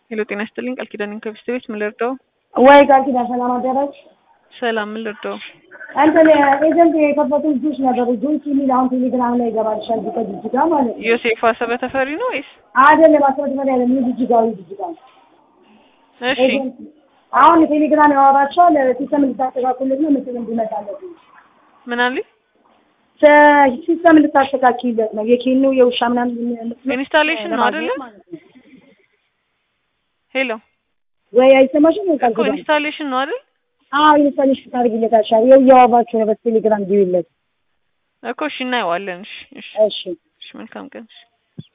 ሄሎ ጤና ይስጥልኝ ቃል ኪዳን ከብስት ቤት ምን ልርዳው? ወይ ቃል ኪዳን ሰላም አደረች። ሰላም ምን ልርዳው? እንትን ኤጀንት የከፈቱ ልጆች ነበሩ። ጆይስ የሚል አሁን ቴሌግራም ላይ ይገባልሻል። ከጅጅጋ ማለት ነው። ዮሴፍ አሰበ ተፈሪ ነው ወይስ? አይደለም አስረት በላይ ያለ ምን ጅጅጋዊ ጅጅጋ ነው። እሺ ኤጀንት አሁን ቴሌግራም ያወራቸዋል። ሲስተም እንድታስተካክሉለት ነው ምስል እንዲመጣለት ነው። ምን አለኝ? ሲስተም እንድታስተካክሉለት ነው። የኬኑ የውሻ ምናምን ኢንስታሌሽን ነው አይደለ? ሄሎ ወይ አይሰማሽም? ወይ ቃል እኮ ኪዳን ኢንስታሌሽን ነው አይደል? አዎ ኢንስታሌሽን ታደርጊለታል። ይኸው እያወራችሁ ነው። በቴሌግራም ግቢለት። እኮ እሺ እናየዋለን። እሺ እሺ እሺ እሺ መልካም ቀን። እሺ